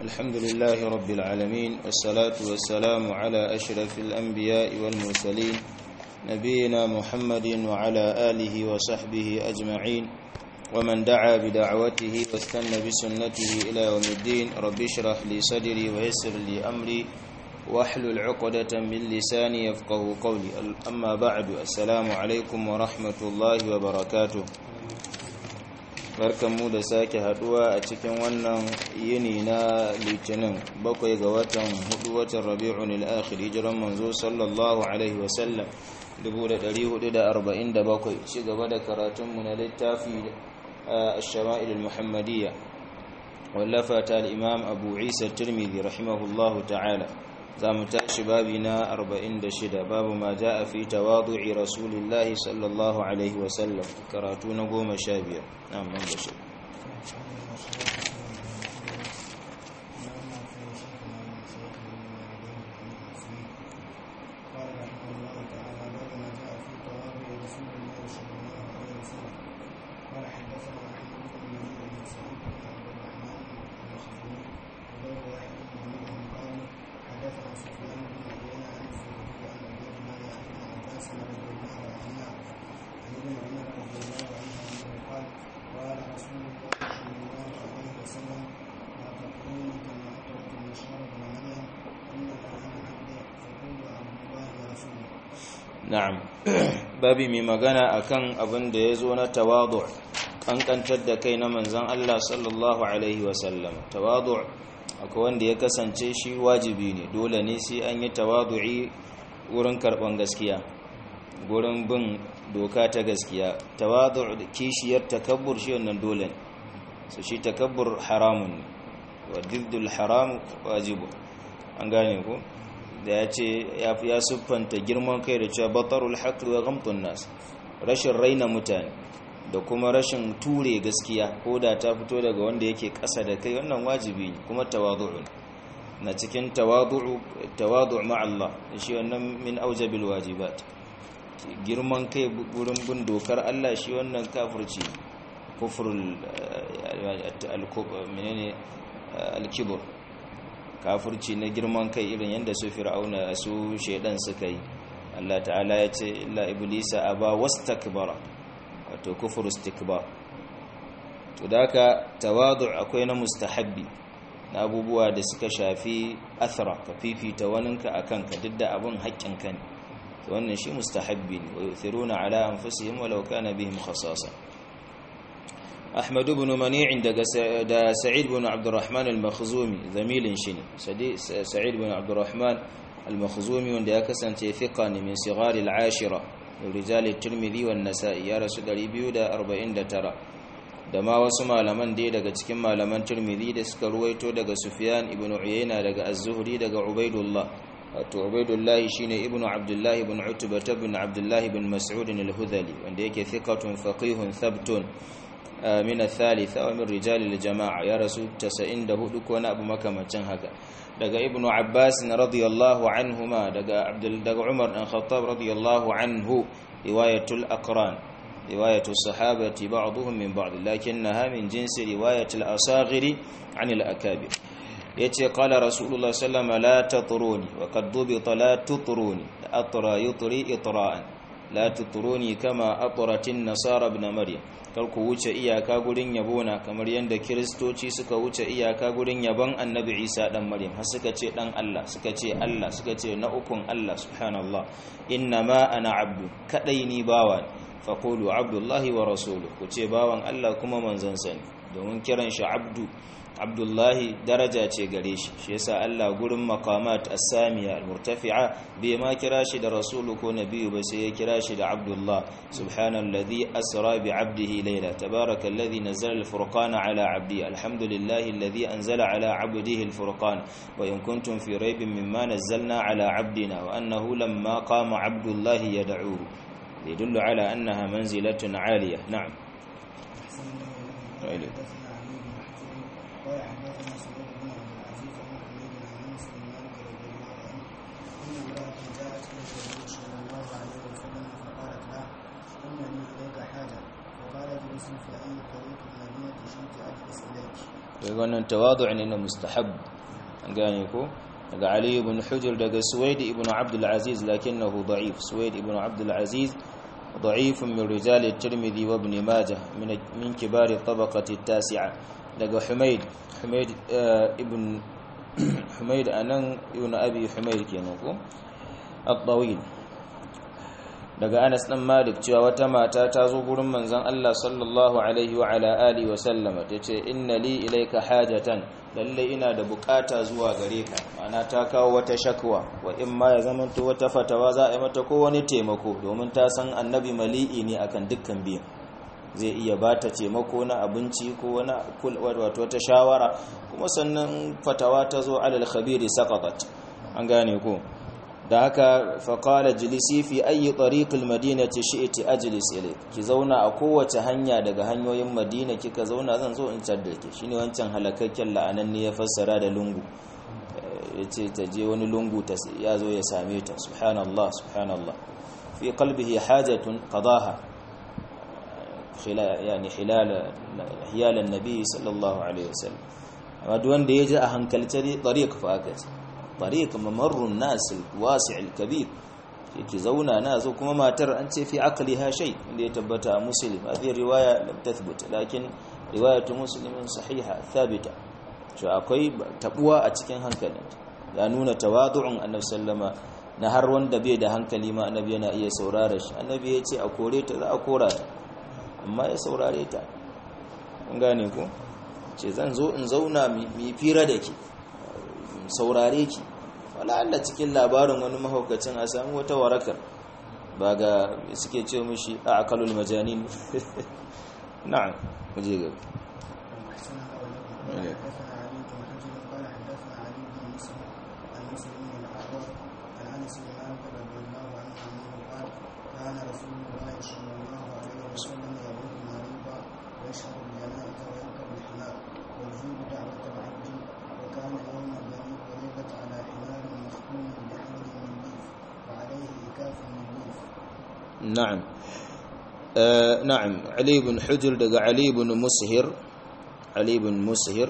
الحمد لله رب العالمين والصلاة والسلام على أشرف الأنبياء والمرسلين نبينا محمد وعلى آله وصحبه أجمعين ومن دعا بدعوته واستنى بسنته إلى يوم الدين رب اشرح لي صدري ويسر لي أمري واحلل عقدة من لساني يفقه قولي أما بعد السلام عليكم ورحمة الله وبركاته barkanmu da sake haduwa a cikin wannan yini na litinin bakwai ga watan hudu watan rabi'un al-akhir hijiran manzo sallallahu alaihi wasallam 1447 ci gaba da karatunmu na littafi الشمائل المحمدية واللفت الإمام أبو عيسى الترمذي رحمه الله تعالى زام شبابنا أربعين دشد باب ما جاء في تواضع رسول الله صلى الله عليه وسلم كراتون قوم شابية نعم من بشر na'am babi mai magana akan abin da ya zo na tawadu kankantar da kai na manzan Allah sallallahu alaihi wasallam tawadu akwai wanda ya kasance shi wajibi ne dole ne sai an yi tawadu'i wurin karban gaskiya wurin bin doka ta gaskiya tawadu kishiyar takabbur shi wannan dole ne su shi takabbur haramun ne wa diddul haram wajibu an gane ku da ya ce ya siffanta girman kai da cewa batarul haqqi wa ghamtun nas rashin raina mutane da kuma rashin ture gaskiya ko da ta fito daga wanda yake ƙasa da kai wannan wajibi ne kuma tawadu'u na cikin tawadu'u tawadu' ma Allah shi wannan min aujabil wajibat girman kai gurin bin dokar Allah shi wannan kafirci kufrul menene al-kibr kafirci na girman kai irin yadda su fir'auna su shaidan suka yi Allah ta'ala ya ce illa iblisa aba wastakbara wato kufur istikbar to daka tawadu akwai na mustahabbi na abubuwa da suka shafi athara ka fifita waninka akan ka duk da abun haƙƙin ka ne to wannan shi mustahabbi ne wa yuthiruna ala anfusihim walau kana bihim khasasa أحمد بن منيع دا سعيد بن عبد الرحمن المخزومي زميل شني سعيد بن عبد الرحمن المخزومي وند يكسن ثقة من صغار العاشرة رجال الترمذي والنسائي يا رسول الله دا أربعين دا ترى da ma wasu malaman dai daga cikin malaman Tirmidhi da suka ruwaito daga Sufyan ibn Uyayna daga Az-Zuhri daga Ubaidullah wato Ubaidullah shine ibn Abdullah ibn Utbah ibn Abdullah ibn Mas'ud al-Hudhali wanda yake thiqatun faqihun thabtun min al-thalitha wa min rijal al-jama'a ya rasu 94 ko na abu makamancin haka daga ibnu abbas radiyallahu anhuma daga abdul daga umar dan khattab radiyallahu anhu riwayatul aqran riwayatul sahabati ba'dhum min ba'd lakinnaha min jinsi riwayatul asaghiri an al-akabir yace qala rasulullah sallallahu alaihi wasallam la tatruni wa qad dubita la tutruni atra yutri itra'an la tutruni kama atratin nasara ibn maryam kar ku wuce iyaka gurin yabona kamar yadda kiristoci suka wuce iyaka gurin yabon annabi isa dan maryam har suka ce dan allah suka ce allah suka ce na ukun allah subhanallah inna ma ana abdu kadai ni bawa faqulu abdullahi wa rasuluhu ku ce bawan allah kuma manzon sa ne domin kiran shi abdu abdullahi daraja ce gare shi shi yasa Allah gurin maqamat as-samiya al-murtafi'a bai ma kira shi da rasulu ko nabiyyu ba sai ya kira shi da abdullah subhanalladhi asra bi 'abdihi layla tabarakalladhi nazzala al-furqana 'ala 'abdi alhamdulillahi alladhi anzala 'ala 'abdihi al-furqan wa in kuntum fi raybin mimma nazzalna 'ala 'abdina wa annahu lamma qama 'abdullahi yad'uhu يدل على أنها منزلة عالية نعم قال حدثنا سعيد بن عبد العزيز بن حميد عن انس بن مالك رضي الله عنه ان امراه جاءت الى النبي صلى الله عليه وسلم فقالت له انني اليك حاجه فقال اجلس في اي طريق المدينه شئت اجلس اليك daga wannan tawadu ne na mustahab an gane ko daga ali ibn hujr daga suwaid ibn abd al-aziz lakinnahu da'if suwaid ibn abd al-aziz ضعيف من رجال الترمذي وابن ماجه من من كبار الطبقة التاسعة daga حميد حميد ابن حميد أنن ابن أبي حميد kenan ko الطويل daga Anas dan Malik cewa wata mata ta zo gurin manzon Allah sallallahu alaihi wa ala alihi wa sallama tace inna li ilayka hajatan lalle ina da bukata zuwa gare ka ana ta kawo wata shakwa wa in ma ya zamanto wata fatawa za a yi mata ko wani taimako domin ta san annabi mali'i ne akan dukkan biyan zai iya ba ta taimako na abinci ko wani wato wata shawara kuma sannan fatawa ta zo alal khabiri saqatat an gane ko da haka faƙala jilisi fi ayi ɗariƙul madina ce shi iti ajilis ilai ki zauna a kowace hanya daga hanyoyin madina kika zauna zan zo in cadda ke shi ne wancan halakakken la'anan ne ya fassara da lungu ya ce ta je wani lungu ya zo ya same ta subhanallah subhanallah fi qalbihi hajatun qadaha yani hilalan nabi sallallahu alaihi wasallam amma duk wanda ya ji a hankalce ɗariƙ fa aka ce طريق ممر الناس الواسع الكبير yake zauna na zo kuma matar an ce fi aqliha shay inda ya tabbata muslim hadhihi riwaya lam tathbut lakin riwayatu muslim sahiha thabita to akwai tabuwa a cikin hankalin ya nuna tawadu'un annabi sallama na har wanda bai da hankali ma annabi yana iya saurara shi annabi ya ce a kore ta za a kora ta amma ya saurare ta kun gane ko ce zan zo in zauna mi fira da ke saurare ki wala Allah cikin labarin wani mahaukacin a sami wata warakar ba ga suke ce mushi a akalul majanin na'am muje ga كان رسول الله صلى الله عليه وسلم يعود مريضا ويشهد الجنائز ويركب الحمار ويجيب دعوة العبد وكان يوم بني قريظة على حمار مختوم بحمل من ليف وعليه إكاف من ليف نعم آه نعم علي بن حجر دقى علي بن مسهر علي بن مسهر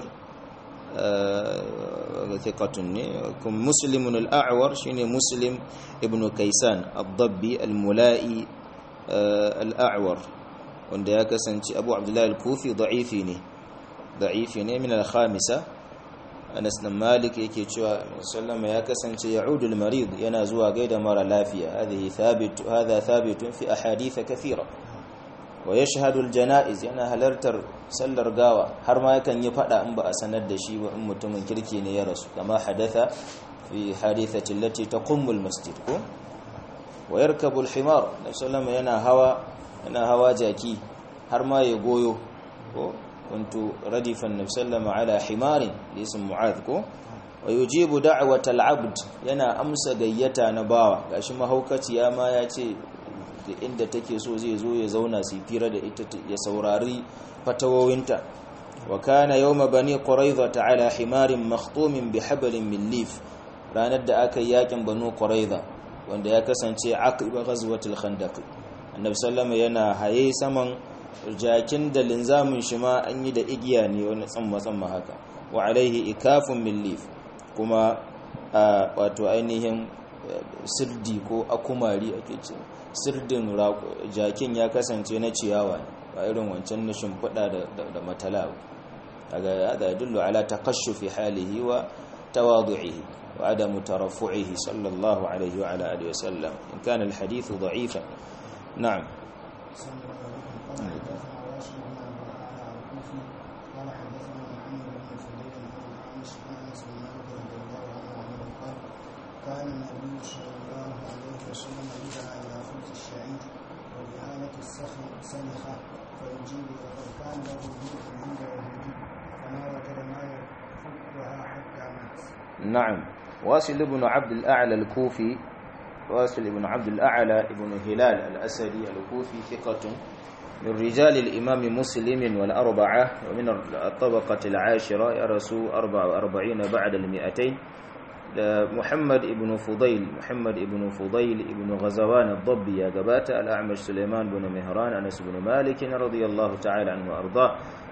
آه ثقة كم مسلم الأعور شيني مسلم ابن كيسان الضبي الملائي آه الأعور wanda ya kasance abu abdullahi al-kufi da'ifi ne da'ifi ne min al-khamisa Anas dan Malik yake cewa sallama ya kasance ya'udu al-marid yana zuwa gaida mara lafiya hadhihi thabit hadha thabitun fi ahadith kathira wa yashhadu al-janaiz yana halartar sallar gawa har ma yakan yi fada in ba a sanar da shi ba in mutumin kirki ne ya rasu kama hadatha fi hadithati allati taqummu al-masjid ko wa yarkabu al-himar sallama yana hawa yana hawa jaki har ma ya goyo ko كنت ردف النبي صلى الله عليه وسلم على حمار اسم معاذ كو ويجيب دعوة العبد yana amsa gayyata na bawa gashi mahaukaci ya ma ya ce inda take so zai zo ya zauna su fira da ita ya saurari fatawowinta wa kana yawma bani quraiza ala himarin makhtumin bi hablin min lif ranar da aka yi yakin banu quraiza wanda ya kasance aqiba ghazwatul khandaq annabi sallama yana haye saman jakin da linzamin shi ma an yi da igiya ne wani tsamma-tsamma haka wa alaihi ikafun millif kuma wato ainihin sirdi ko akumari ake ce sirdin jakin ya kasance na ciyawa ne ba irin wancan na shimfiɗa da matala daga hada dullu ala takashufi halihi wa tawadu'ihi wa adamu tarafu'ihi sallallahu alaihi wa ala alihi wa sallam in kana alhadithu da'ifan na'am قال حدثنا واشم بن عبد الاعلى الكوفي قال حدثنا محمد بن فضيل عن الاعمش عن انس بن مالك رضي الله عنه انه قال كان النبي صلى الله عليه وسلم يدعى الى خبز الشعير وإهانة السخن سلخة فيجيب وقد كان له بيت عند يهودي فما وجد ما يفكها حتى مات. نعم واصل بن عبد الأعلى الكوفي واصل بن عبد الأعلى بن هلال الأسدي الكوفي ثقة من رجال الإمام مسلم والأربعة ومن الطبقة العاشرة يرسو أربع وأربعين بعد المئتين محمد بن فضيل محمد بن فضيل بن غزوان الضبي يا قبات الأعمش سليمان بن مهران أنس بن مالك رضي الله تعالى عنه وأرضاه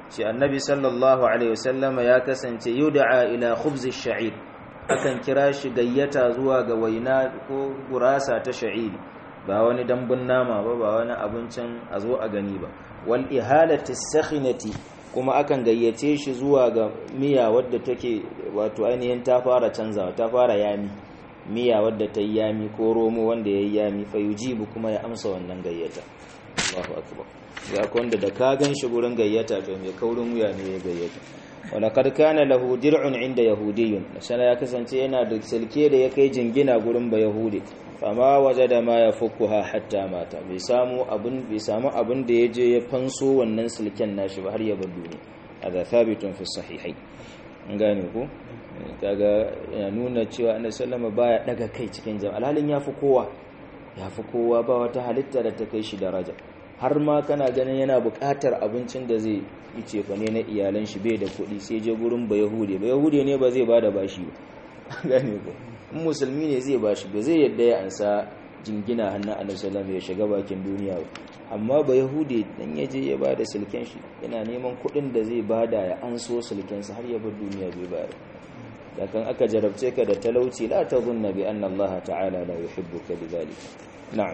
shi annabi sallallahu alaihi wasallam ya kasance yud'a ila khubz ash-sha'ir akan kira shi gayyata zuwa ga waina ko gurasa ta sha'ir ba wani dambun nama ba ba wani abincin a zo a gani ba wal ihalati sakhinati kuma akan gayyace shi zuwa ga miya wadda take wato ainihin ta fara canzawa ta fara yami miya wadda ta yi yami ko romo wanda ya yi yami fa yujibu kuma ya amsa wannan gayyata Allahu akbar ya wanda da ka gan shi gurin gayyata to mai kaurin wuya ne ya gayyata wala kad kana lahu dir'un inda yahudiyyun sana ya kasance yana da silke da ya kai jingina gurin ba yahudi fama wajada ma yafukuha hatta mata bai samu abun bai samu abun da yaje ya fanso wannan silken nashi ba har ya bar duniya hada thabitun fi sahihai an gane ku kaga yana nuna cewa annabi sallama baya daga kai cikin jama'a alhalin yafi kowa yafi kowa ba wata halitta da ta kai shi daraja har ma kana ganin yana buƙatar abincin da zai yi cefane na iyalan shi bai da kuɗi sai je gurin ba yahude ba yahude ne ba zai bada bashi ba gane ko in musulmi ne zai bashi ba zai yadda ya ansa jingina hannun annabi sallallahu ya shiga bakin duniya ba amma ba yahude dan ya je ya bada silken shi yana neman kuɗin da zai bada ya anso silken sa har ya bar duniya bai bayar da kan aka jarabce ka da talauci la tadhunna bi anna Allah ta'ala la yuhibbuka bidhalika na'am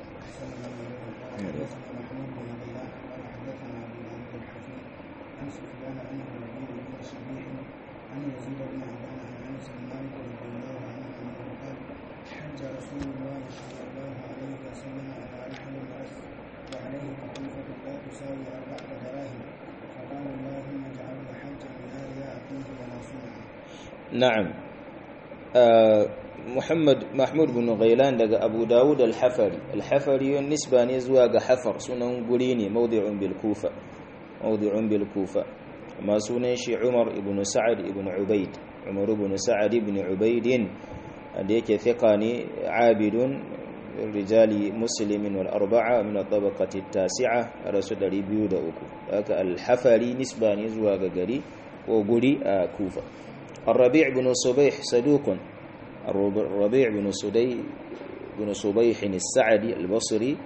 عن سفيان عن الربيع بن شبيح عن يزيد بن عبان عن انس بن مالك رضي الله عنه انه قال حج رسول الله صلى الله عليه وسلم على رحل الرأس وعليه كتيفة لا تساوي أربعة دراهم فقال اللهم اجعله حجا لا رياء فيه ولا سمعة. نعم آه محمد محمود بن غيلان daga Abu Dawud al-Hafari al-Hafari nisba ne zuwa ga Hafar sunan guri ne mawdi'un bil Kufa mawdi'un bil Kufa amma sunan shi Umar ibn Sa'ad ibn Ubayd Umar ibn Sa'ad ibn Ubayd da yake thiqa ne abidun rijali muslimin wal arba'a min at-tabaqati at-tasi'a rasul 203 haka al-Hafari nisba ne zuwa ga gari ko guri a Kufa الربيع بن صبيح صدوق الربيع بن صدي بن صبيح السعدي البصري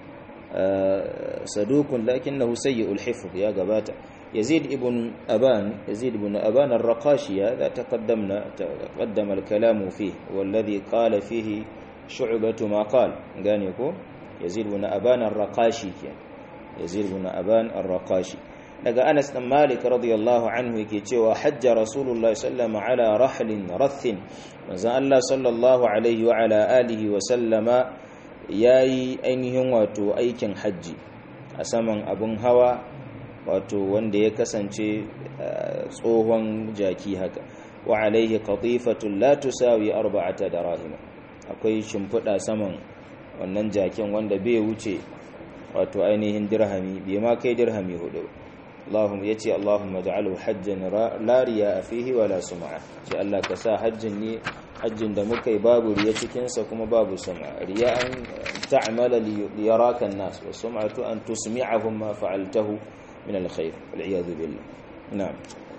صدوق لكنه سيء الحفظ يا قباتا يزيد ابن أبان يزيد بن أبان الرقاشي هذا تقدمنا تقدم الكلام فيه والذي قال فيه شعبة ما قال قال يقول يزيد بن أبان الرقاشي يزيد بن أبان الرقاشي daga Anas dan Malik radiyallahu anhu yake cewa hajja Rasulullahi sallallahu ala rahlin rathin manzon Allah sallallahu alaihi wa ala alihi wa sallama yayi ainihin wato aikin hajji a saman abun hawa wato wanda ya kasance tsohon jaki haka wa alaihi qatifatun la tusawi arba'ata darahim akwai shimfiɗa saman wannan jakin wanda bai wuce wato ainihin dirhami bai ma kai dirhami hudu Allahumma yace Allahumma ja'alhu hajjan la riya fihi wala sum'a ce Allah ka sa hajjin ne hajjin da muka yi babu riya cikin sa kuma babu sum'a riya an ta'mala li yaraka an-nas wa sum'atu an tusmi'ahum ma fa'altahu min al-khair wal iyad billah na'am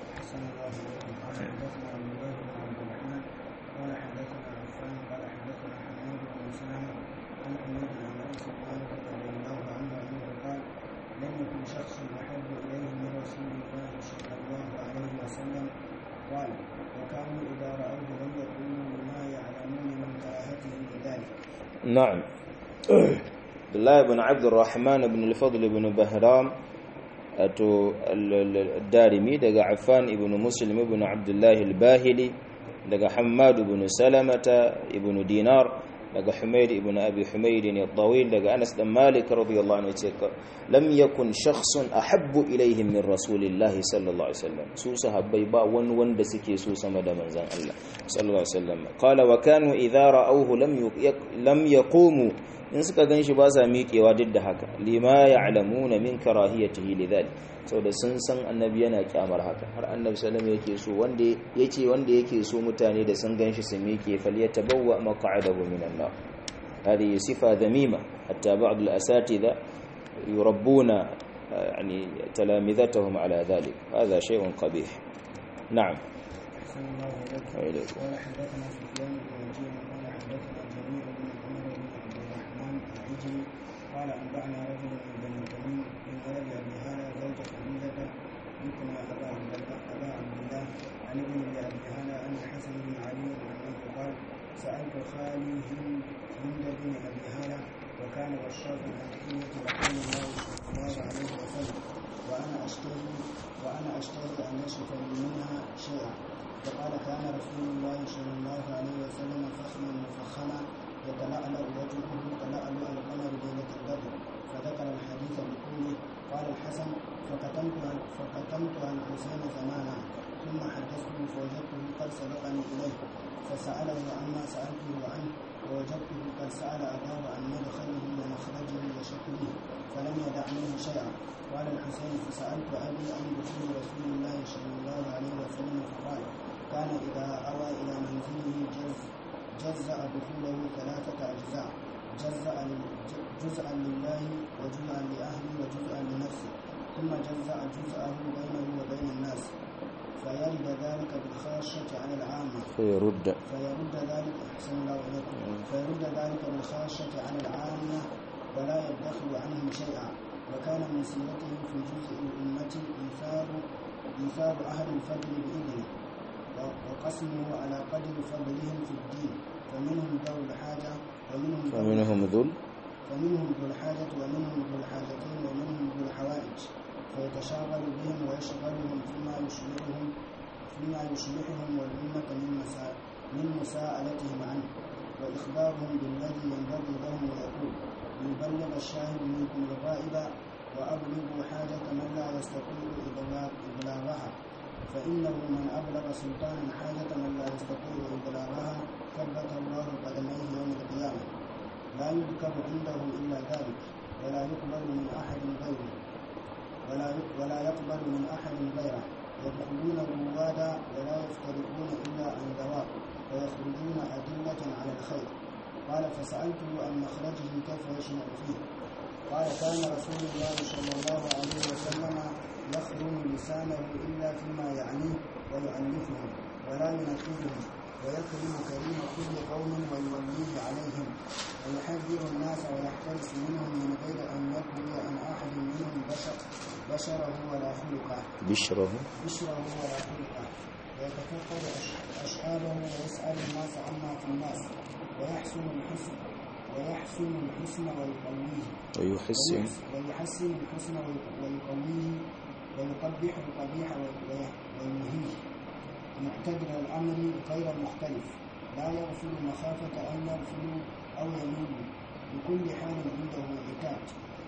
لم يكن شخص احب اليه من رسول الله صلى الله عليه وسلم قال وكانوا اذا راوه لم يقولوا بما يعلمون من كراهته لذلك. نعم. عبد الله بن عبد الرحمن بن الفضل بن بهرام أتو الدارمي دقى عفان بن مسلم بن عبد الله الباهلي دقى حماد بن سلمة بن دينار daga Humayd ibn Abi Humayd al-Tawil daga Anas dan Malik radiyallahu anhu yace lam yakun shakhsun ahabbu ilayhim min rasulillahi sallallahu alaihi wasallam su sahabbai ba wani wanda suke so sama da manzon Allah sallallahu alaihi wasallam qala wa kanu idha ra'awhu lam lam yaqumu in suka ganshi ba sa miƙewa duk da haka lima ya'lamuna min karahiyatihi lidhalik saboda sun san annabi yana kyamar haka har annabi sallallahu alaihi yake so wanda yace wanda yake so mutane da sun ganshi su miƙe falyatabawwa maq'adahu minan nar هذه صفة ذميمة حتى بعض الأساتذة يربون يعني تلامذتهم على ذلك هذا شيء قبيح نعم قال حدثنا سفيان بن وكيع قال حدثنا جميع بن عمر بن عبد الرحمن العجلي قال انبانا رجل من بني تميم من ولد ابي هاله زوج خديجه يكنى أبا عبد الله أبا عبد الله عن ابن أبي هالة أن الحسن بن علي أنه قال سألت خالي هند هند بن أبي هالة وكان وشافا عن حلية رسول الله صلى الله عليه وسلم وأنا أشتري وأنا أشتري أن يشرف لي منها شيئا فقال كان رسول الله صلى الله عليه وسلم فخما مفخما يتلألأ وجهه تلألؤ القمر ليلة البدر فذكر الحديث بكله قال الحسن فكتمت فكتمت عن حسين زمانا ثم حدثته فوجدته قد سبقني إليه فسأله عما سألته عنه ووجدته قد سأل أباه عن مدخله ومخرجه وشكله فلم يدع منه شيئا قال الحسين فسألت أبي عن دخول رسول الله صلى الله عليه وسلم فقال كان إذا أوى إلى منزله جز جزأ دخوله ثلاثة أجزاء جزأ جزءا لله وجزءا لأهله وجزءا لنفسه ثم جزأ جزءه بينه وبين الناس فيرد ذلك بالخاشة على العامة فيرد فيرد ذلك أحسن الله إليكم فيرد ذلك بالخاشة على العامة ولا يدخل عنهم شيئا وكان من سيرته في جزء الأمة إيثار إيثار أهل الفضل بإذنه وقسمه على قدر فضلهم في الدين فمنهم ذو الحاجة ومنهم ذو فمنهم ذل فمنهم ذو الحاجة ومنهم ذو الحاجتين ومنهم ذو الحوائج فيتشاغل بهم ويشغلهم فيما يشبههم فيما يشبههم والأمة من مسا من مساءلتهم عنه وإخبارهم بالذي ينبغي لهم ويقول ليبلغ الشاهد منكم الغائب وأبلغوا حاجة من لا يستطيع إبلاغ- إبلاغها فإنه من أبلغ سلطانا حاجة من لا يستطيع إبلاغها ثبت الله قدميه يوم القيامة لا يذكر عنده إلا ذلك ولا يقبل من أحد غيره ولا يق- ولا يقبل من أحد غيره يدخلون روادا ولا يفترقون إلا عن دواء ويخرجون أدلة على الخير قال فسألته عن مخرجه كيف يشنع فيه قال كان رسول الله صلى الله عليه وسلم يخرم لسانه إلا فيما يعنيه ويؤلفهم ولا ينفذهم ويكرم كريم كل قوم ويوليه عليهم ويحذر الناس ويحترس منهم من غير أن يقضي عن أحد منهم بشر بشره ولا خلقه بشره بشره ولا خلقه ويتفقد أش- أشعاره ويسأل الناس عما في الناس ويحسن الحسن ويحسن الحسن ويقويه ويحسن ويحسن الحسن وي- ويقويه ويقبح القبيح وي- وي- وينهيه معتدل الأمر غير مختلف لا يغفل مخافة أن يغفلوا أو يميلوا بكل حال عنده عتاد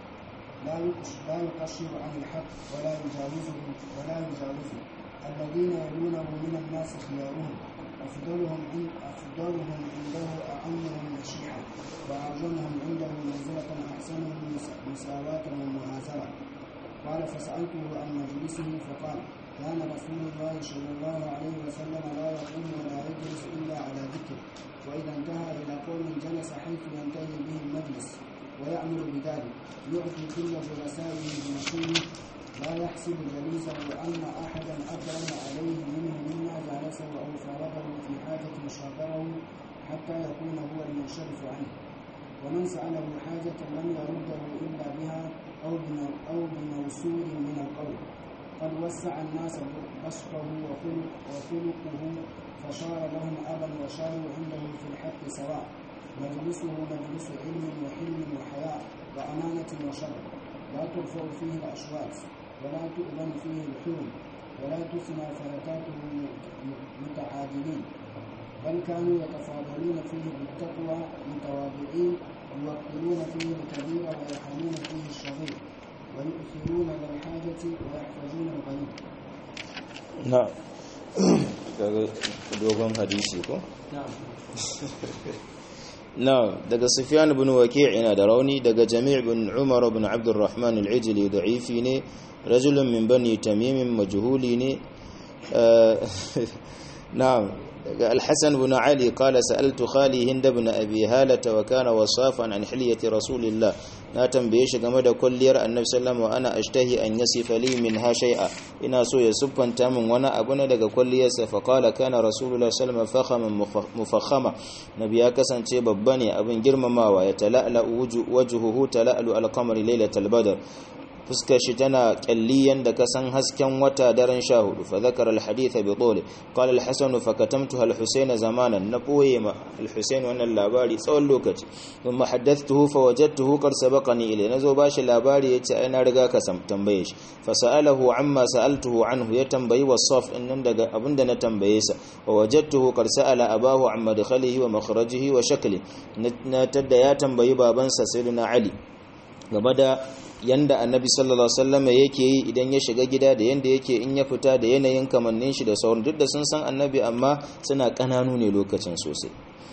لا يقش- لا يقشر عن الحق ولا يجاوزه ولا يجاوزه الذين يلونه من الناس خيارهم أفضلهم عند أفضلهم عنده أعمهم نشيحا وأعظمهم عنده منزلة أحسنهم مس- مساواة ومؤازرة قال فسألته عن مجلسه فقال كان رسول الله صلى الله عليه وسلم لا يقوم ولا يجلس إلا على ذكر وإذا انتهى إلى قوم جلس حيث ينتهي به المجلس ويأمر بذلك يعطي كل جلسائه بنصيبه لا يحسب جليسه أن أحدا أكرم عليه منه مما جالسه أو فارقه في حاجة شاطره حتى يكون هو المنشرف عنه ومن سأله حاجة لم يرده إلا بها أو بمو- أو بموسور من القول قد وسع الناس بسطه وخلق وخلقه فصار لهم أبا وصاروا عنده في الحق سواء مجلسه مجلس علم وحلم وحياء وأمانة وشر لا ترفع فيه الأشواك ولا تؤذن فيه الحلم ولا تثنى فلتاته متعادلين بل كانوا يتفاضلون فيه بالتقوى متواضعين يوقرون فيه الكبير ويرحمون فيه الصغير ويؤثرون ذا الحاجة ويحفظون الغني na daga dogon hadisi ko نعم na daga sufyan ibn waki' ina da rauni daga jami' ibn umar ibn abdurrahman al-ijli da'ifi ne rajulun min bani tamim majhuli ne na'am daga al-hasan ibn ali qala sa'altu khali hind ibn abi halata wa kana wasafan an hilyati rasulillah na tambaye shi game da kulliyar annabi sallallahu alaihi ana ashtahi an yasifa li min ha shay'a ina so ya siffanta min wani abu ne daga kulliyarsa fa qala kana rasulullah sallallahu alaihi wasallam mufakhama nabi ya kasance babba ne abin girmamawa ya tala'la wajhuhu tala'lu al-qamari laylatal badr fuskar shi tana kyalli yanda ka san hasken wata daren sha hudu fa zakara alhadith bi tuli qala alhasan fa katamtu alhusayn zamanan na boye ma alhusayn wannan labari tsawon lokaci thumma haddathtuhu fa wajadtuhu qad sabaqani ilay nazo bashi labari yace ai na riga ka sam tambaye shi fa sa'alahu amma sa'altuhu anhu ya tambayi wasaf innan daga abinda na tambaye sa wa wajadtuhu qad sa'ala abahu an madkhalihi wa makhrajihi wa shakli na tadda ya tambayi babansa sayyidina ali game da yanda annabi sallallahu alaihi wasallam yake yi idan ya shiga gida da yanda yake in ya fita da yanayin kamannin shi da sauran duk da sun san annabi amma suna kananu ne lokacin sosai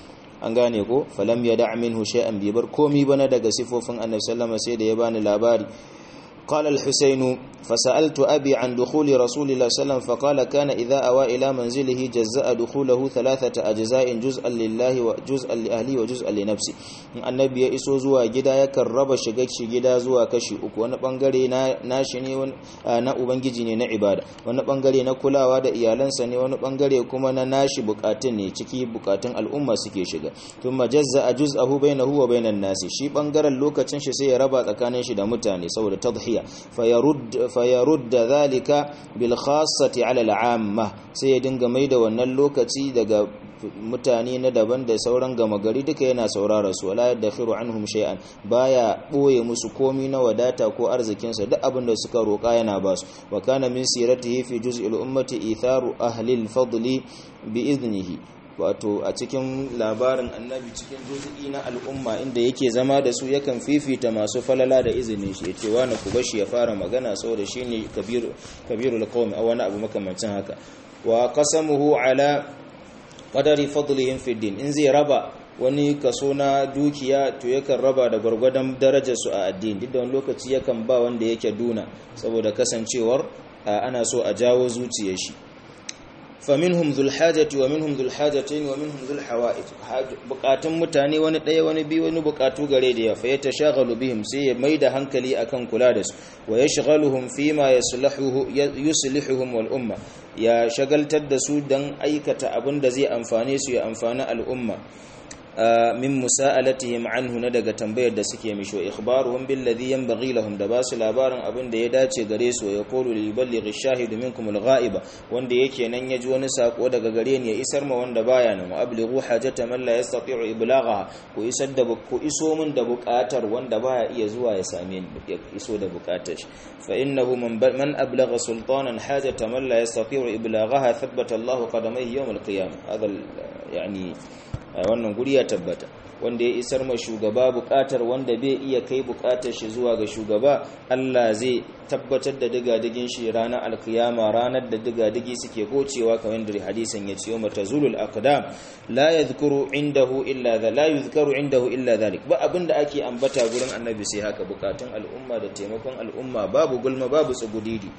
an gane ko falam yada' minhu shay'an bi bar komi bana daga sifofin annabi sallallahu alaihi wasallam sai da ya bani labari قال الحسين فسألت أبي عن دخول رسول الله صلى الله عليه وسلم فقال كان إذا أوى إلى منزله جزاء دخوله ثلاثة أجزاء جزءا لله وجزءا لأهله وجزءا لنفسه النبي يسو زوا جدا يكرب شغك شغدا زوا كشي uku wani bangare na nashi ne na ubangiji ne na ibada wani bangare na kulawa da iyalansa ne wani bangare kuma na nashi bukatun ne ciki bukatun al'umma suke shiga thumma jazza juz'ahu bainahu wa bainan nasi shi bangaren lokacin shi sai ya raba tsakanin shi da mutane saboda tadhiya fayarud fayarudda dhalika bil khassati ala al'amma sai ya dinga maida wannan lokaci daga mutane na daban da sauran gama gari duka yana saurara su wala yadkhiru anhum shay'an baya boye musu komi na wadata ko arzikin sa duk abin da suka roka yana ba su wa kana min siratihi fi juz'il ummati itharu ahli al-fadli bi idnihi wato a cikin labarin annabi cikin juz'i na al'umma inda yake zama da su yakan fifita masu falala da izinin shi yace wani ku bashi ya fara magana saboda shine kabiru kabirul qawmi a wani abu makamancin haka wa qasamuhu ala qadari fadlihim fi din in zai raba wani kaso na dukiya to yakan raba da gwargwadon darajar su a addini duk da wani lokaci yakan ba wanda yake duna saboda kasancewar ana so a jawo zuciyar shi faminhum dhul hajati wa minhum dhul hajatayn wa minhum dhul hawaij bukatun mutane wani daya wani biyu wani bukatu gare da ya fa yatashaghalu bihim sai ya maida hankali akan kula da su wa yashghaluhum fima yasluhu yuslihuhum wal umma ya shagaltar da su dan aikata abin da zai amfane su ya amfani al'umma min musa'alatihim anhu na daga tambayar da suke mishi wa ikhbaruhum bil ladhi yanbaghi lahum da basu labarin abin da ya dace gare su ya qulu lil ballighi shahidu minkum al ghaiba wanda yake nan yaji wani sako daga gare ni ya isar ma wanda baya nan wa ablighu hajata man la yastati'u iblaghaha ku isar da ku iso min da buƙatar wanda baya iya zuwa ya same ni ya iso da buƙatar shi fa innahu man man ablagha sultanan hajata man la yastati'u iblaghaha thabbata Allahu qadamayhi yawm al qiyamah hada yani wannan guri ya tabbata wanda ya isar ma shugaba bukatar wanda bai iya kai bukatar shi zuwa ga shugaba Allah zai tabbatar da digadigin shi ranar alkiyama ranar da digadigi suke gocewa kamar da hadisin ya ce yawma tazulul aqdam la yadhkuru indahu illa dha la yuzkaru indahu illa dhalik ba abinda ake ambata gurin annabi sai haka bukatun al'umma da taimakon al'umma babu gulma babu tsugudidi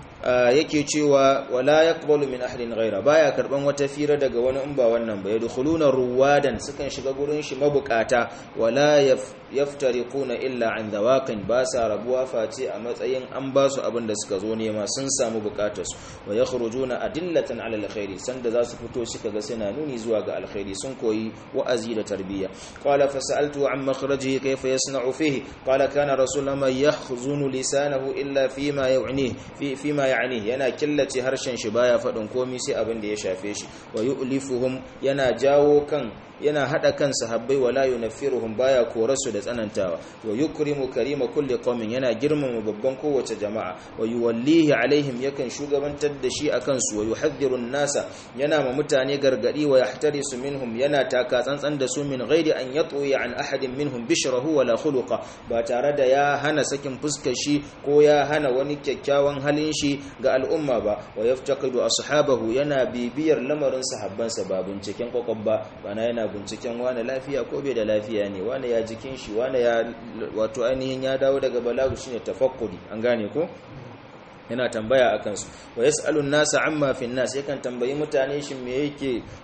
yake cewa wala yaqbalu min ahadin ghaira baya karban wata fira daga wani in ba wannan ba yadkhuluna ruwadan sukan shiga gurin shi mabukata wala yaftariquna illa an dawaqin ba sa rabuwa face a matsayin an ba su abin da suka zo nema sun samu bukatar su wa yakhrujuna adillatan ala alkhairi sanda za su fito shi kaga suna nuni zuwa ga alkhairi sun koyi wa'azi da tarbiyya qala fasaltu an makhrajihi kayfa yasna'u fihi qala kana rasulullah yahzunu lisanahu illa fima yu'ni fi fima ya'ni yana killace harshen shi baya faɗin komai sai abin da ya shafe shi wa yu'lifuhum yana jawo kan yana hada kan sahabbai wala yunaffiruhum baya korasu da tsanantawa wa yukrimu karima kulli qaumin yana girmama babban kowace jama'a wa yuwallihi alaihim yakan shugabantar da shi akan su wa yuhadhdhiru nasa yana ma mutane gargadi wa yahtarisu minhum yana taka tsantsan da su min ghairi an yatwi an ahadin minhum bishrahu wala khuluqa ba tare da ya hana sakin fuskar shi ko ya hana wani kyakkyawan halin shi ga al'umma ba wa yaftaqidu ashabahu yana bibiyar lamarin sahabbansa ba binciken kokobba bana yana binciken wane lafiya ko bai da lafiya ne wane ya jikin shi wane ya wato ainihin ya dawo daga balagu shine tafakkuri an gane ko yana tambaya a kansu wa yas'alun nasa amma fi nas yakan tambayi mutane shin me yake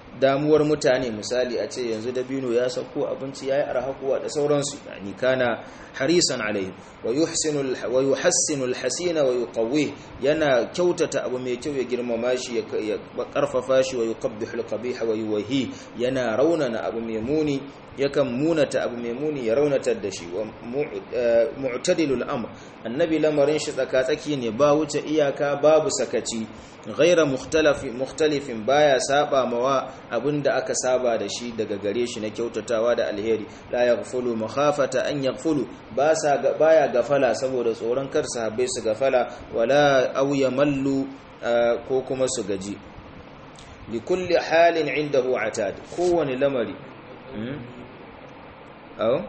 damuwar mutane misali a ce yanzu dabino ya sauko abinci yayi arhaquwa da sauransu yani kana harisan alaihi wa yuhsinu wa yuhassinu alhasina wa yuqawwi yana kyautata abu mai kyau ya girmama shi ya karfafa shi wa yuqabbihu alqabiha wa yuwahi yana raunana abu mai muni yakan munata abu mai muni ya raunatar da shi wa mu'tadilul amr annabi lamarin shi tsakatsaki ne ba wuce iyaka babu sakaci ghaira mukhtalifin baya saba mawa abinda aka saba da shi daga gare shi na kyautatawa da alheri la yaghfulu makhafata an yaghfulu ba sa baya gafala saboda tsoron kar sahabbai su gafala wala aw yamallu ko kuma su gaji likulli halin indahu atad kowani lamari aw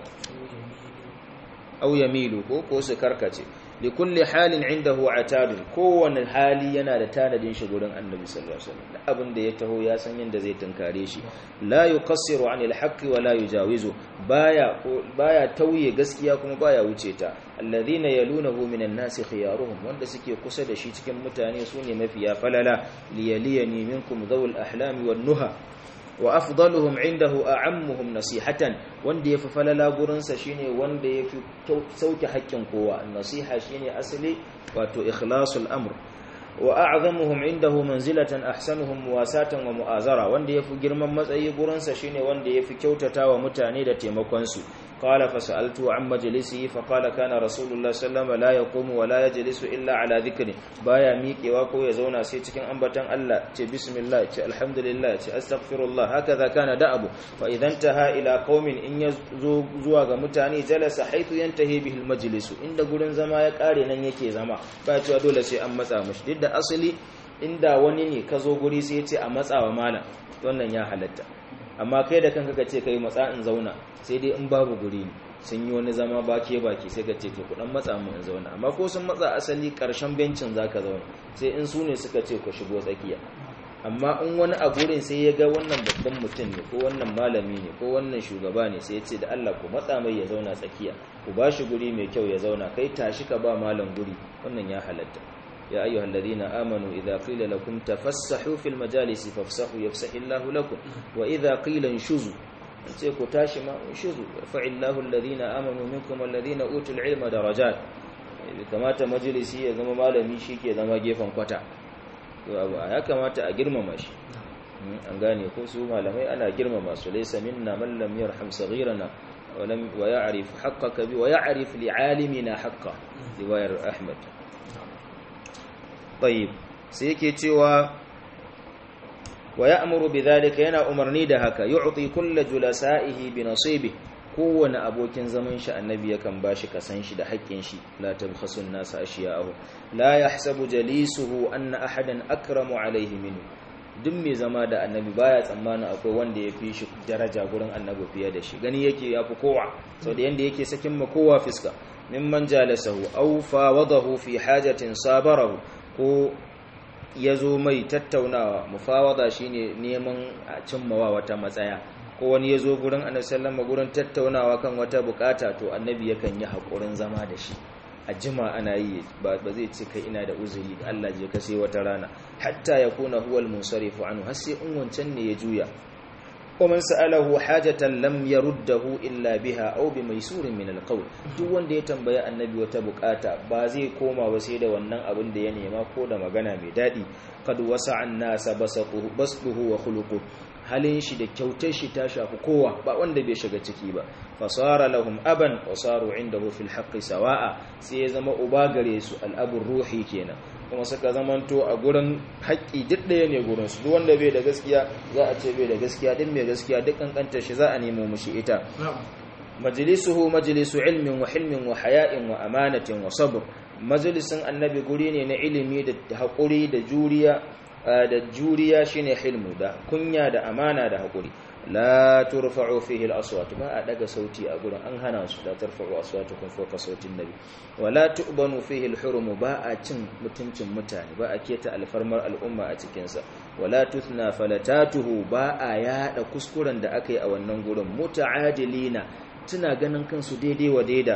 aw yamilu ko ko su karkace likulli halin indahu atad kowane hali yana da tanadin shi gurin annabi sallallahu alaihi wasallam abin da ya taho ya san yanda zai tunkare shi la yuqassiru anil haqqi wa la yujawizu baya baya tauye gaskiya kuma baya wuce ta alladhina yalunahu minan nasi khiyaruhum wanda suke kusa da shi cikin mutane sune mafiya falala liyaliyani minkum dhawul ahlami wan nuha wa afdaluhum indahu a'ammuhum nasihatan wanda yafi falala gurin sa shine wanda yafi sauke haƙƙin kowa nasiha shine asali wato ikhlasul amr wa a'zamuhum indahu manzilatan ahsanuhum muwasatan wa mu'azara wanda yafi girman matsayi gurin sa shine wanda yafi kyautatawa mutane da taimakon su qala fasaltu an majlisihi fa qala kana rasulullah sallallahu la yaqumu wa la yajlisu illa ala dhikri baya miƙewa ko ya zauna sai cikin ambatan Allah ce bismillah ce alhamdulillah ce astaghfirullah hakaza kana da'abu fa idan taha ila qaumin in yazo zuwa ga mutane jalasa haythu yantahi bihi almajlisu inda gurin zama ya kare nan yake zama ba cewa dole sai an matsa mushi duk da asali inda wani ne ka zo guri sai ya ce a matsawa malam wannan ya halatta amma kai da kanka ka ce kai matsa in zauna sai dai in babu guri ne sun yi wani zama baki baki sai ka ce to ku dan matsa mu in zauna amma ko sun matsa asali karshen bencin zaka zauna sai in su ne suka ce ku shigo tsakiya amma in wani a gurin sai ya ga wannan babban mutum ne ko wannan malami ne ko wannan shugaba ne sai ya ce da Allah ku matsa mai ya zauna tsakiya ku ba shi guri mai kyau ya zauna kai tashi ka ba malam guri wannan ya halatta يا أيها الذين آمنوا إذا قيل لكم تفسحوا في المجالس فافسحوا يفسح الله لكم وإذا قيل انشزوا sai ku tashi ma shizu yarfa illahu alladhina amanu minkum alladhina utul ilma darajat kamata majalisi ya zama malami ke zama gefen kwata to abu ya kamata a girmama shi an gane ko su malamai ana girmama su laysa minna man lam yarham saghirana wa lam wa ya'rif haqqaka bi wa ya'rif li'alimina haqqa riwayar ahmad طيب sai yake cewa wa ya'muru bidhalika yana umarni da haka yu'ti kullu julasa'ihi bi nasibi kowane abokin zaman shi annabi yakan bashi kasan shi da haƙƙin shi la tabkhasu an-nas ashiya'ahu la yahsabu jalisuhu anna ahadan akramu alayhi minhu duk mai zama da annabi baya tsammanin akwai wanda ya fi shi daraja gurin annabi fiye da shi gani yake ya fi kowa sau da yanda yake sakin ma kowa fiska mimman jalasahu aw fawadahu fi hajatin sabarahu ko ya zo mai tattaunawa mufawada shine neman a cimmawa wata matsaya ko wani ya zo gurin annabi sallama gurin tattaunawa kan wata bukata to annabi yakan yi haƙurin zama da shi a jima ana yi ba zai ce kai ina da uzuri da Allah je ka sai wata rana hatta ya kuna huwal munsarifu anhu har sai in wancan ne ya juya ومن سأله حاجة لم يرده إلا بها أو بميسور من القول duk wanda ya tambaya annabi wata bukata ba zai koma ba sai da wannan abin da ya nema ko da magana mai dadi kad wasa annasa basaquhu basduhu wa khuluquhu halin shi da kyautar shi ta shafi kowa ba wanda bai shiga ciki ba fasara lahum aban wa saru indahu fil haqqi sawa'a sai ya zama uba gare su al'abur ruhi kenan kuma suka zamanto a gurin haƙƙi duk ɗaya ne gurin su duk wanda bai da gaskiya za a ce bai da gaskiya duk mai gaskiya duk kankantar shi za a nemo mushi ita majlisuhu majlisu ilmin wa hilmin wa haya'in wa amanatin wa sabr majalisin annabi guri ne na ilimi da haƙuri da juriya da juriya shine hilmu da kunya da amana da haƙuri la turfa'u fihi al-aswat ba a daga sauti a gurin an hana su da tarfa'u aswatukum fawqa sautin nabi wala tu'banu fihi al-hurum ba a cin mutuncin mutane ba a keta alfarmar al'umma a cikin sa wala tuthna falatatuhu ba a yada kuskuren da aka yi a wannan gurin muta'adilina tuna ganin kansu daidai wa daida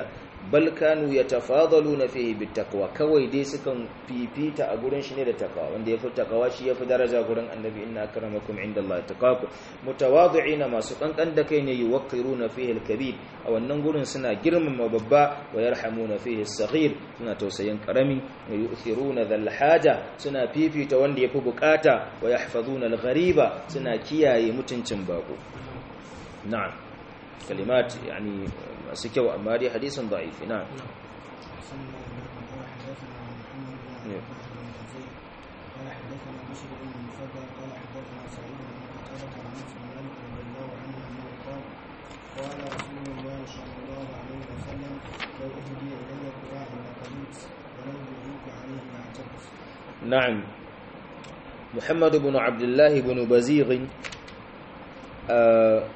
bal kanu yatafadaluna fihi bittaqwa kawai dai sukan fifita a gurin shi ne da takawa wanda yafi takawa shi yafi daraja gurin annabi inna akramakum indallahi taqakum mutawadi'ina masu kankan da kai ne yuwaqqiruna fihi al-kabir a wannan gurin suna girmama babba wa yarhamuna fihi as-saghir suna tausayin karami wa yu'thiruna dhal haja suna fifita wanda yafi bukata wa yahfazuna al-ghariba suna kiyaye mutuncin bako na'am kalimat yani masu kyau amma dai hadisin da'ifi na'am قال حدثنا بشر بن المفضل قال حدثنا سعيد بن قتادة عن انس بن مالك رضي الله عنه انه قال قال رسول الله صلى الله عليه وسلم لو اهدي الي قراع لقبلت ولو دعيت عليه لاعتقت نعم محمد بن عبد الله بن بزيغ آه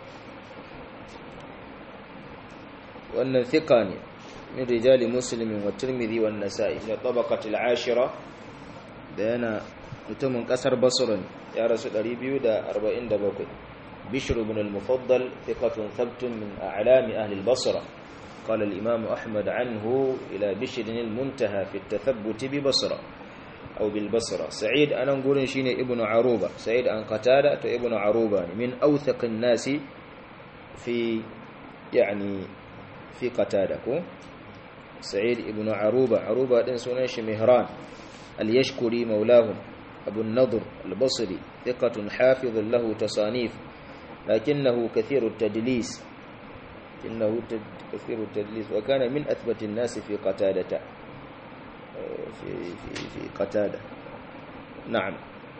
wannan thika ne min rijali muslimin wa tirmidhi wa nasa'i da tabaqatil ashira da yana mutumin kasar basra ya rasu 247 bishr ibn al-mufaddal thiqatun thabtun min a'lami ahli al-basra قال الإمام أحمد عنه إلى بشر المنتهى في التثبت ببصرة أو بالبصرة سعيد أنا نقول شيني ابن عروبة سعيد أن قتادة ابن عروبة من أوثق الناس في يعني في قتادة سعيد ابن عروبة عروبة دين سنش مهران اليشكري مولاهم أبو النضر البصري ثقة حافظ له تصانيف لكنه كثير التدليس إنه كثير التدليس وكان من أثبت الناس في قتادة في في في قتادة نعم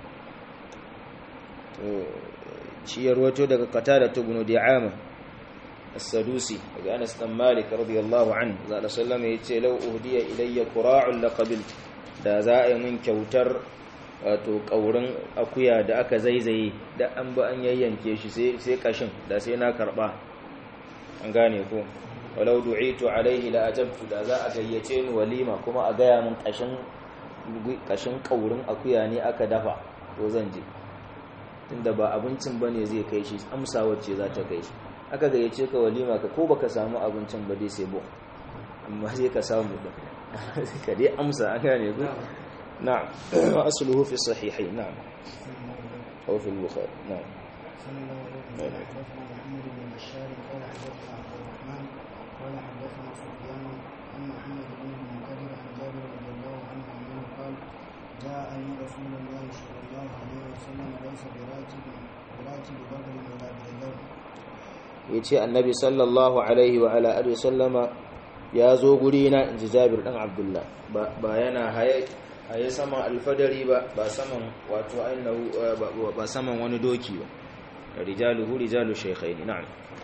شيء روته daga قتادة بن دعامة السدوسي daga Anas dan Malik radiyallahu anhu zalla sallama yace law uhdiya ilayya qura'un laqabil da za a yi min kyautar wato kaurin akuya da aka zaizaye da an ba an yayyanke shi sai sai kashin da sai na karba an gane ko walau du'itu alaihi la ajabtu da za a gayyace ni walima kuma a gaya min kashin kashin kaurin akuya ne aka dafa to zan je tunda ba abincin bane zai kai shi amsa wacce za ta kai shi aka gayyace ka walima ka ko baka samu abincin ba dai sai bo amma sai ka samu da ka dai amsa an gane ku na'am wa asluhu fi sahihain na'am aw fi al-bukhari na'am صلى الله عليه وسلم حدثنا محمد بن بشار قال حدثنا عبد الرحمن قال حدثنا سفيان عن محمد بن المنكدر عن جابر رضي الله عنه انه قال جاءني رسول الله صلى الله عليه وسلم ليس براكب براكب بغل ولا بذلول yace annabi sallallahu alaihi wa ala alihi sallama ya zo guri na inji Jabir dan Abdullah ba yana haye haye saman alfadari ba ba saman wato ainihu ba saman wani doki ba rijaluhu rijalu shaykhaini na'am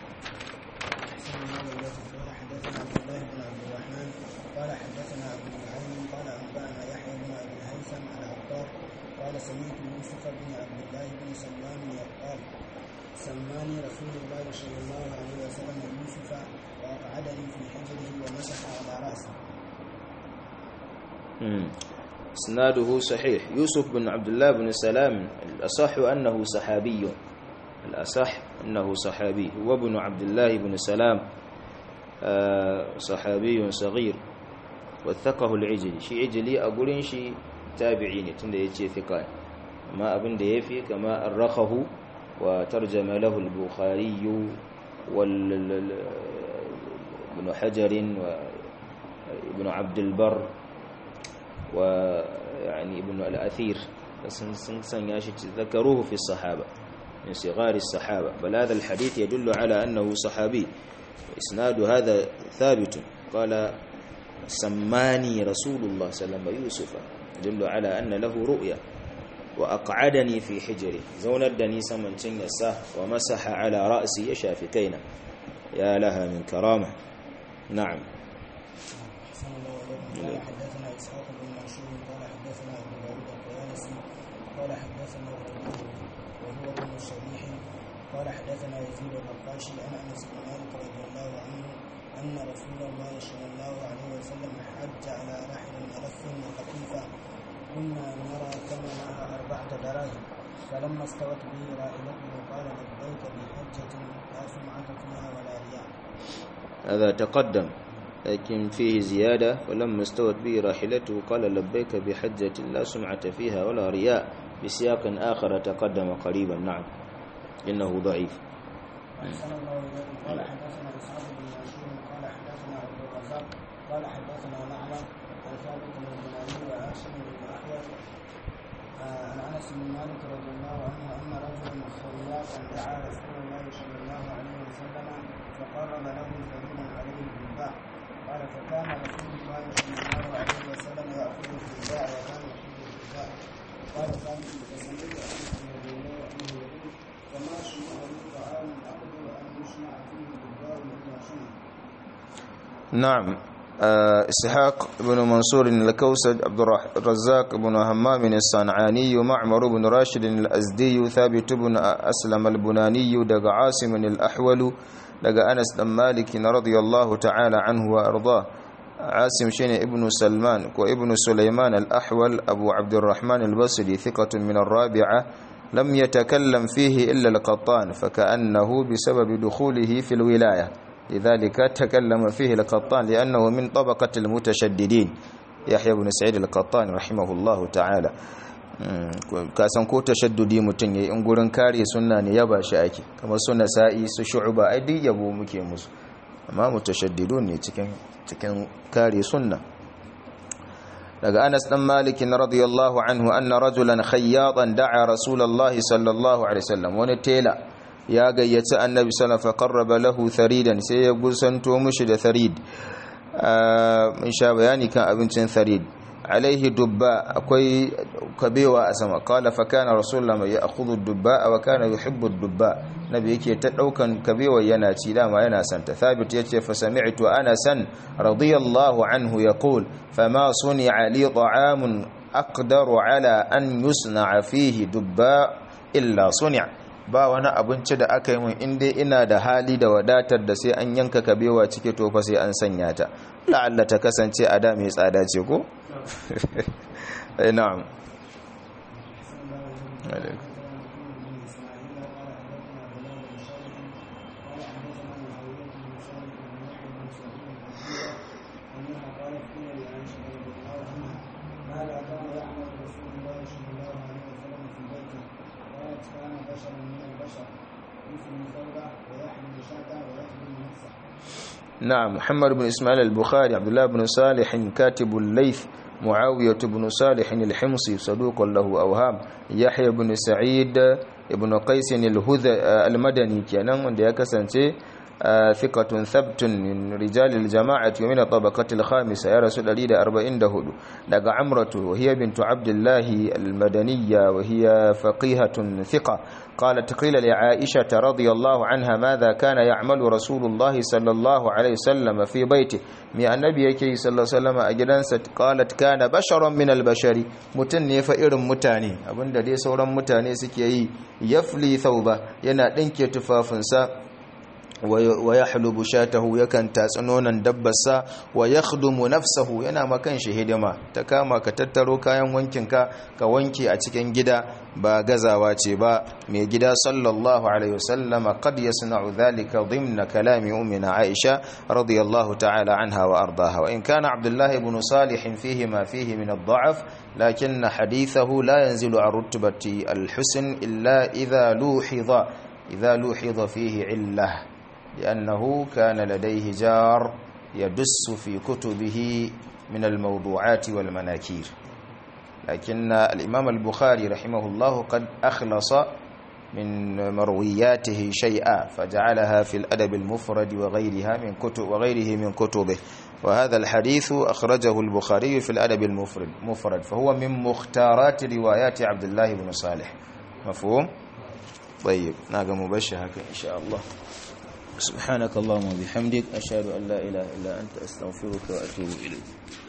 قال حدثنا عبد الله بن عبد الرحمن قال حدثنا ابو نعيم قال انبانا يحيى بن ابي الهيثم على عطار قال سمعت يوسف بن عبد الله بن سلمان قال سماني رسول الله صلى الله عليه وسلم يوسف واقعدني في حجره ومسح على راسي اسناده صحيح يوسف بن عبد الله بن سلام الأصح أنه صحابي الأصح أنه صحابي هو ابن عبد الله بن سلام صحابي صغير وثقه العجلي شي عجلي أقولين شي تابعيني تند يجي ثقان ما أبن ديفي كما أرخه وترجم له البخاري وال ابن حجر وابن عبد البر ويعني ابن الأثير سن ياشي ذكروه في الصحابة من صغار الصحابة بل هذا الحديث يدل على أنه صحابي إسناد هذا ثابت قال سماني رسول الله صلى الله عليه وسلم يوسف يدل على أن له رؤيا وأقعدني في حجري زوندني سمن تنساه ومسح على رأسي يشافكينا يا لها من كرامة نعم أحسن الله إليكم قال حدثنا إسحاق بن منصور قال حدثنا أبو داود الطيالسي قال حدثنا الربيع وهو ابن الصبيح قال حدثنا يزيد الرقاشي عن أنس بن مالك رضي الله عنه أن رسول الله صلى الله عليه وسلم حج على رحل ملف وخفيفة كنا نرى ثمنها أربعة دراهم فلما استوت به راحلته قال لبيك بحجة لا سمعة فيها ولا رياء هذا تقدم لكن فيه زيادة ولما استوت به راحلته قال لبيك بحجة لا سمعة فيها ولا رياء بسياق آخر تقدم قريبا نعم إنه ضعيف أحسن الله إليكم قال حدثنا إسحاق بن منصور قال حدثنا عبد الرزاق قال حدثنا معمر عن ثابت بن البناني وهاشم بن أحيى عن أنس بن مالك رضي الله عنه أن رجلا خياطا دعا رسول الله صلى الله عليه وسلم فقرب له ثمينا عليه الدباء قال فكان رسول الله صلى الله عليه وسلم يأخذ الدباء وكان يحب الدباء قال ثابت فسمعت أنس رضي الله عنه يقول فما سمع لي طعام أقدر أن يصنع فيه الدباء إلا صنع نعم آه، إسحاق بن منصور الكوسج عبد الرح- الرزاق بن همام الصنعاني معمر بن راشد الأزدي ثابت بن أسلم البناني دق عاصم الأحول دق أنس بن مالك رضي الله تعالى عنه وأرضاه عاصم شين ابن سلمان وابن سليمان الأحول أبو عبد الرحمن البصري ثقة من الرابعة لم يتكلم فيه إلا القطان فكأنه بسبب دخوله في الولاية لذلك تكلم فيه القطان لأنه من طبقة المتشددين يحيى بن سعيد القطان رحمه الله تعالى kasan ko tashaddudi mutum ya in gurin kare sunna ne yaba shi ake kamar suna sa'i su shu'uba ai duk yabo muke musu amma mutashaddidun ne cikin cikin kare sunna daga Anas dan Malik radiyallahu anhu anna rajulan khayyatan da'a rasulullahi sallallahu alaihi wasallam wani tela ya gayyaci annabi sallallahu alaihi wasallam qarraba lahu tharidan sai ya gusanto mushi da tharid mun sha bayani kan abincin tharid alaihi dubba akwai kabewa a sama qala fa kana rasulullah mai ya'khudhu dubba wa kana yuhibbu dubba nabi yake ta daukan kabewa yana ci dama yana santa thabit yace fa sami'tu anasan radiyallahu anhu yaqul fama suni'a li ta'amun aqdaru ala an yusna'a fihi dubba illa suni'a ba wani abinci da aka yi mun inda ina da hali da wadatar da sai an yanka kabewa cike tofa sai an sanya ta la'alla ta kasance a da mai tsada ce ko? eh na'am alaikum نعم محمد بن إسماعيل البخاري عبد الله بن صالح كاتب الليث معاوية بن صالح الحمصي صدوق له أوهام يحيى بن سعيد ابن قيس الهذ المدني كان wanda ya kasance ثقة ثبت من رجال الجماعة ومن الطبقة الخامسة يا رسول الله أربعين دهود لقى عمرة وهي بنت عبد الله المدنية وهي فقيهة ثقة قالت قيل لعائشة رضي الله عنها ماذا كان يعمل رسول الله صلى الله عليه وسلم في بيته من النبي يكي صلى الله عليه وسلم أجلنسة قالت كان بشرا من البشر متني فإر متاني أبن دي سورا متاني سكي يفلي ثوبة ينا دنك تفافنسا wa ya halubu shatahu yakan tatsi nonon dabbarsa wa ya khudumu nafsahu yana makan shi hidima ta kama ka tattaro kayan wankinka ka wanke a cikin gida ba gazawa ce ba mai gida sallallahu alaihi wasallama qad yasna'u dhalika dhimna kalami ummina aisha radiyallahu ta'ala anha wa ardaha wa in kana abdullah ibn salih fihi ma fihi min ad-da'f lakin hadithahu la yanzilu an rutbati al-husn illa idha luhidha idha luhidha fihi illah لأنه كان لديه جار يدس في كتبه من الموضوعات والمناكير لكن الإمام البخاري رحمه الله قد أخلص من مروياته شيئا فجعلها في الأدب المفرد وغيرها من كتب وغيره من كتبه وهذا الحديث أخرجه البخاري في الأدب المفرد مفرد فهو من مختارات روايات عبد الله بن صالح مفهوم؟ طيب ناقة مبشرة إن شاء الله سبحانك اللهم وبحمدك أشهد أن لا إله إلا أنت أستغفرك وأتوب إليك